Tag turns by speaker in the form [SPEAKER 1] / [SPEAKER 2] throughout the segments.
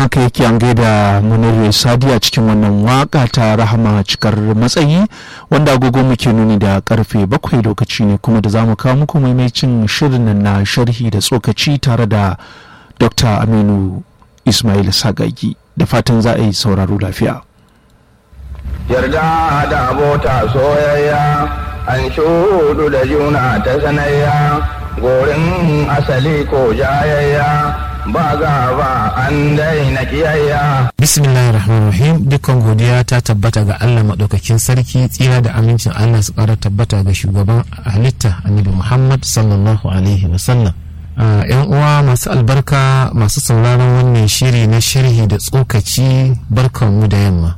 [SPEAKER 1] haka yake an gaida munir sadiya cikin wannan waka ta rahama cikar matsayi wanda agogo muke nuni da karfe bakwai lokaci ne kuma da zamu kawo muku maimacin shirin na sharhi da tsokaci tare da dr aminu ismail sagagi da fatan za a yi sauraro lafiya
[SPEAKER 2] yarda da abota soyayya an shudu da juna ta sanayya gorin asali ko jayayya ba gaba an daina kiyayya.
[SPEAKER 3] Bismillahir Rahmanir Rahim dukkan godiya ta tabbata ga Allah maɗaukakin sarki tsira da amincin Allah su ƙara tabbata ga shugaban halitta Annabi Muhammad sallallahu alaihi wasallam. yan uwa masu albarka masu sauraron wannan shiri na sharhi da tsokaci barkanmu da yamma.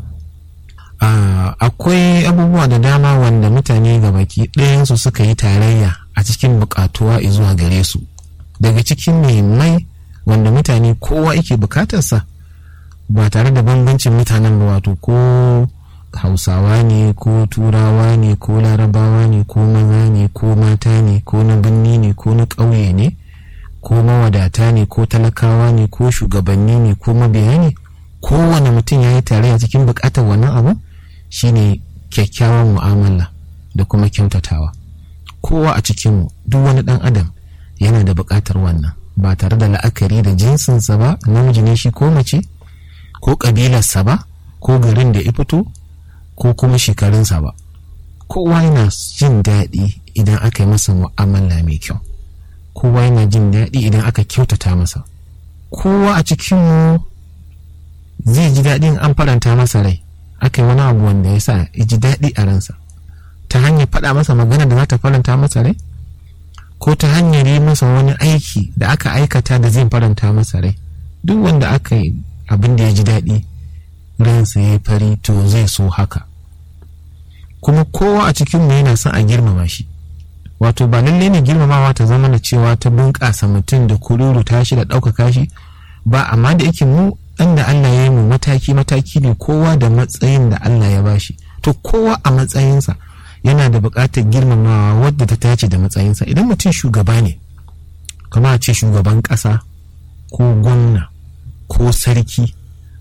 [SPEAKER 3] akwai abubuwa da dama wanda mutane ga baki ɗayansu suka yi tarayya a cikin buƙatuwa zuwa gare su daga cikin muhimmai wanda mutane kowa yake bukatarsa ba tare da bambancin mutanen ba wato ko hausawa ne ko turawa ne ko larabawa ne ko maza ne ko mata ne ko na birni ne ko na ƙauye ne ko mawadata ne ko talakawa ne ko shugabanni ne ko mabiya ne kowane mutum ya yi tarayya cikin bukatar wannan abu shine kyakkyawan mu'amala da kuma kyautatawa kowa a cikinmu duk wani ɗan adam yana da buƙatar wannan ba tare da la'akari da jinsinsa ba namiji ne shi ko mace ko ƙabilarsa ba ko garin da ya fito ko kuma shekarunsa ba kowa yana jin daɗi idan aka yi masa mu'amala mai kyau kowa yana jin daɗi idan aka kyautata masa kowa a cikinmu zai ji daɗin an faranta masa rai aka yi wani abu wanda ya sa ya ji daɗi a ransa ta hanyar faɗa masa magana da za ta faranta masa rai ko ta hanyar yi masa wani aiki da aka aikata da zai faranta masa rai duk wanda aka yi abin da ya ji daɗi ransa ya fari to zai so haka kuma kowa a cikinmu yana son a girmama shi wato ba lalle ne girmamawa ta zama na cewa ta bunƙasa mutum da kururu tashi da ɗaukaka shi ba amma da yake mu ɗan da Allah ya yi mu mataki mataki ne kowa da matsayin da Allah ya bashi to kowa a matsayinsa yana da buƙatar girmamawa wadda ta tace da matsayinsa idan mutum shugaba ne kama a ce shugaban ƙasa ko gwamna ko sarki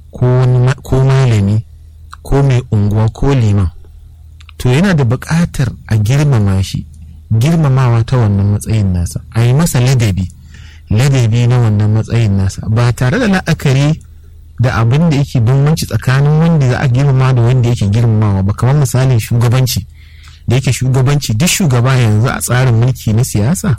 [SPEAKER 3] ko malami ko mai unguwa ko liman to yana da buƙatar a girmama shi girmamawa ta wannan matsayin nasa a yi masa ladabi ladabi na wannan matsayin nasa ba tare da la'akari da abin da yake bambanci tsakanin wanda za a girmama da wanda yake girmamawa ba kamar misalin shugabanci da yake shugabanci duk shugaba yanzu a tsarin mulki na siyasa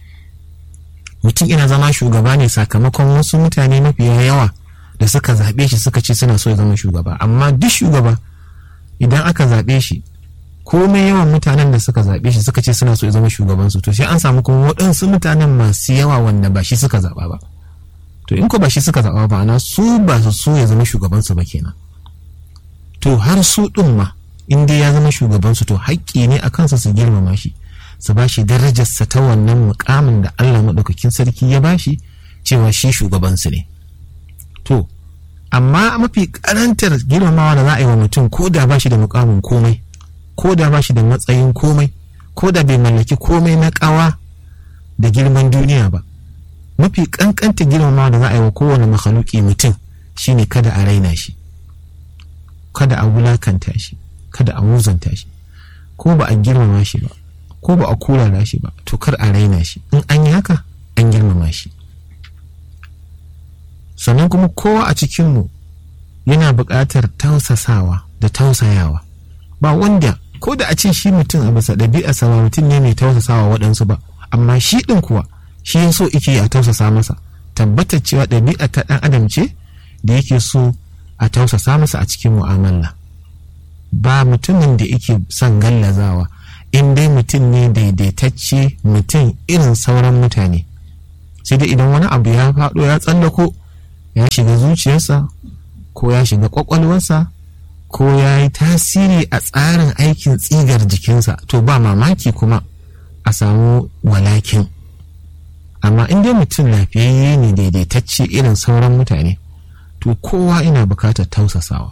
[SPEAKER 3] mutum ina zama shugaba ne sakamakon wasu mutane mafiya yawa da suka zaɓe shi suka ce suna so ya zama shugaba amma duk shugaba idan aka zaɓe shi komai yawan mutanen da suka zaɓe shi suka ce suna so ya zama shugabansu to sai an samu kuma waɗansu mutanen masu yawa wanda ba shi suka zaɓa ba to in ko ba shi suka zaɓa ba ana su ba su so ya zama shugabansu ba kenan to har su ɗin ma in dai ya zama shugabansu to haƙƙi ne a kansa su girmama shi su ba shi darajarsa ta wannan mukamin da Allah maɗaukakin sarki ya ba shi cewa shi shugabansu ne to amma mafi karantar girmamawa da za a yi wa mutum ko da ba shi da mukamin komai ko da ba shi da matsayin komai ko da bai mallaki komai na ƙawa da girman duniya ba mafi kankanta girmamawa da za a yi wa kowane makhaluki mutum shine kada a raina shi kada a wulakanta shi kada a muzanta shi ko ba a girmama shi ba ko ba a kurara shi ba to kar a raina shi in an yi haka an girmama shi sannan kuma kowa a cikinmu yana buƙatar tausasawa da tausayawa ba wanda ko da a ce shi mutum a bisa ɗabi'arsa ba mutum ne mai tausasawa waɗansu ba amma shi ɗin kuwa shi ya so ike a tausasa masa tabbatar cewa ɗabi'a ta ɗan adam ce da yake so a tausasa masa a cikin mu'amala ba mutumin da yake son gallazawa in dai mutum ne daidaitacce mutum irin sauran mutane sai dai idan wani abu ya faɗo ya tsallako ya shiga zuciyarsa ko ya shiga kwakwalwarsa ko ya yi tasiri a tsarin aikin tsigar jikinsa to ba mamaki kuma a samu walakin amma in dai mutum lafiyayye ne daidaitacce irin sauran mutane to kowa ina bukatar tausasawa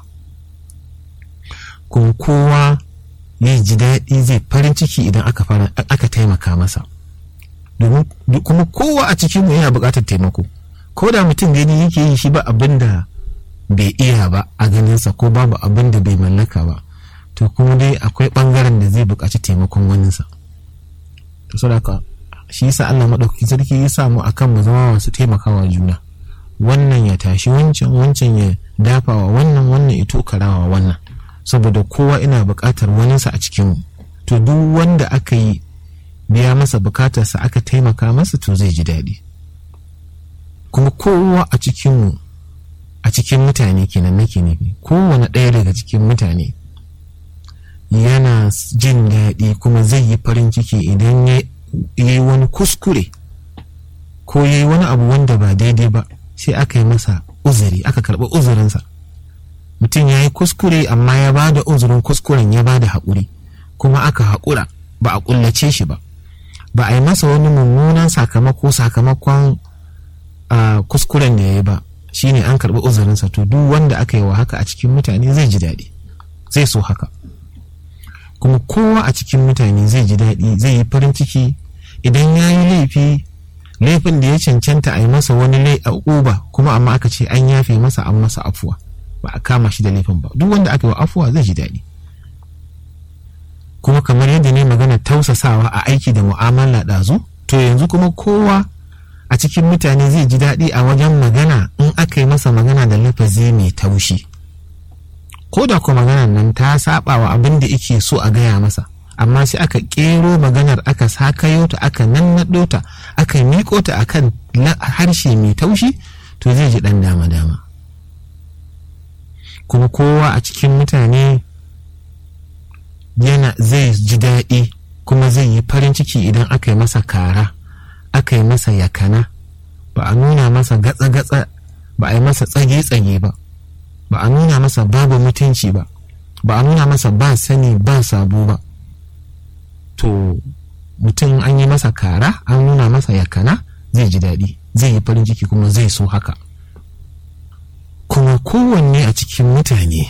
[SPEAKER 3] kuma kowa ya ji daɗi zai farin ciki idan aka taimaka masa domin kuma kowa a cikinmu yana bukatar taimako ko da mutum gani yake yi shi ba abin da bai iya ba a ganinsa ko babu abin da bai mallaka ba to kuma dai akwai ɓangaren da zai buƙaci taimakon waninsa to saboda shi yasa Allah maɗaukakin sarki ya samu akan mu zama masu taimakawa juna wannan ya tashi wancan wancan ya dafawa wannan wannan ya tokarawa wannan saboda kowa ina buƙatar waninsa a cikin to duk wanda aka yi biya masa bukatarsa aka taimaka masa to zai ji daɗi kuma kowa a cikin a cikin mutane kenan nake nufi kowane ɗaya daga cikin mutane yana jin daɗi kuma zai yi farin ciki idan ya yi wani kuskure ko ya yi wani abu wanda ba daidai ba sai aka yi masa uzuri aka karɓi uzurinsa mutum ya yi kuskure amma ya ba da uzurin kuskuren ya ba da haƙuri kuma aka haƙura ba a ƙullace shi ba ba a yi masa wani mummunan sakamako sakamakon kuskuren da ya yi ba shine an karɓi uzurinsa to duk wanda aka yi wa haka a cikin mutane zai ji daɗi zai so haka kuma kowa a cikin mutane zai ji daɗi zai yi farin ciki idan ya yi laifi laifin da ya cancanta a yi masa wani lai a uba kuma amma aka ce an yafe masa an masa afuwa ba a kama shi da laifin ba duk wanda aka yi wa afuwa zai ji daɗi kuma kamar yadda ne magana tausasawa a aiki da mu'amala ɗazu to yanzu kuma kowa a cikin mutane zai ji daɗi a wajen magana in aka yi masa magana da lafazi mai taushi ko da kuma maganar nan ta saba wa abin da yake so a gaya masa amma sai aka ƙero maganar aka sakayo ta aka nannaɗo ta aka miƙo ta akan harshe mai taushi to zai ji ɗan dama-dama kuma kowa a cikin mutane yana zai ji daɗi kuma zai yi farin ciki idan aka yi masa kara aka yi masa yakana ba a nuna masa gatsa-gatsa ba a yi masa tsage-tsage ba ba a nuna masa babu mutunci ba ba a nuna masa ba sani ba sabo ba to mutum an yi masa kara an nuna masa yakana zai ji daɗi zai yi farin ciki kuma zai so haka kuma kowanne a cikin mutane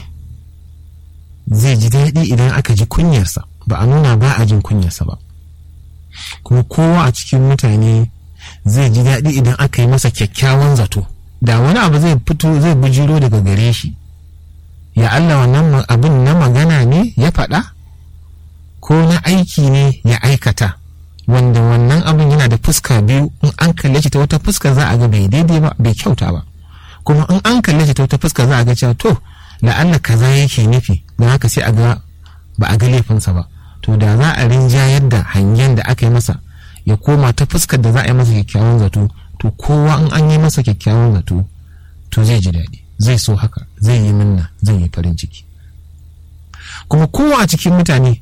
[SPEAKER 3] zai ji daɗi idan aka ji kunyarsa ba a nuna ba a jin kunyarsa ba kuma kowa a cikin mutane zai ji daɗi idan aka yi masa kyakkyawan zato da wani abu zai fito zai bujiro daga gare shi ya Allah wannan abin na magana ne ya faɗa ko na aiki ne ya aikata wanda wannan abin yana da fuska biyu in an kalle shi ta wata fuska za a ga bai daidai ba bai kyauta ba kuma in an kalle shi ta wata fuska za a ga cewa to la'alla kaza yake nufi don haka sai a ga ba a ga laifinsa ba to da za a rinjayar da hangen da aka yi masa ya koma ta fuskar da za a yi masa kyakkyawan zato to kowa in an yi masa kyakkyawan zato to zai ji daɗi zai so haka zai yi minna zai yi farin ciki kuma kowa a cikin mutane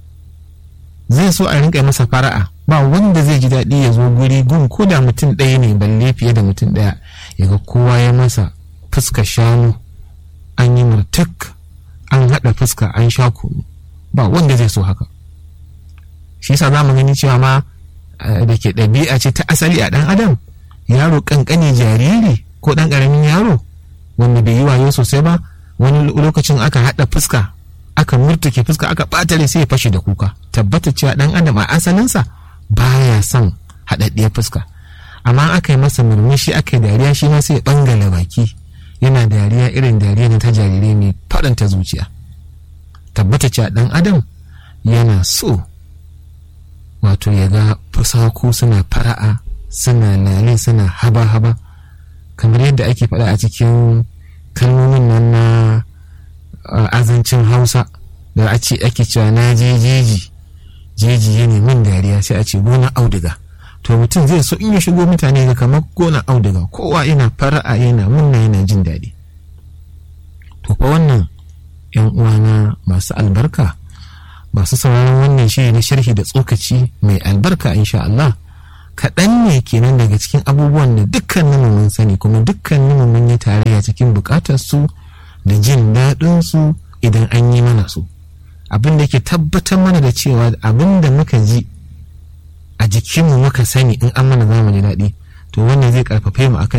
[SPEAKER 3] zai so a rinka masa fara'a ba wanda zai ji daɗi ya zo guri gun ko da mutum ɗaya ne balle fiye da mutum ɗaya ya ga kowa ya masa fuska shanu an yi murtuk an haɗa fuska an sha kunu ba wanda zai so haka shi yasa za mu gani cewa ma da ke ɗabi'a ce ta asali a ɗan adam yaro ƙanƙani jariri ko ɗan ƙaramin yaro wanda bai yi wayo sosai ba wani lokacin aka haɗa fuska aka murtuke fuska aka ɓatare sai ya fashe da kuka tabbata cewa ɗan adam a asalinsa baya son haɗaɗɗiyar fuska amma aka yi masa murmushi aka yi dariya shi ma sai ya ɓangare baki yana dariya irin dariya na ta jarirai mai faɗanta zuciya tabbata cewa ɗan adam yana so wato ya ga fusaku suna fara'a suna lale suna haba-haba kamar yadda ake faɗa a cikin kalmomin nan na azancin hausa da a ce ake cewa na je jeji jeji ya min dariya sai a ce gona auduga to mutum zai so in ya shigo mutane ga kamar gona auduga kowa yana fara'a yana munna yana jin daɗi to fa wannan yan uwana masu albarka masu sauraron wannan shiri na sharhi da tsokaci mai albarka insha Allah kaɗan ne kenan daga cikin abubuwan da dukkanin mun sani kuma dukkanin mun yi tarayya cikin buƙatar su da jin daɗin su idan an yi mana su abin da ke tabbatar mana da cewa abin da muka ji a jikinmu muka sani in an mana zamu ji daɗi to wannan zai karfafe mu akan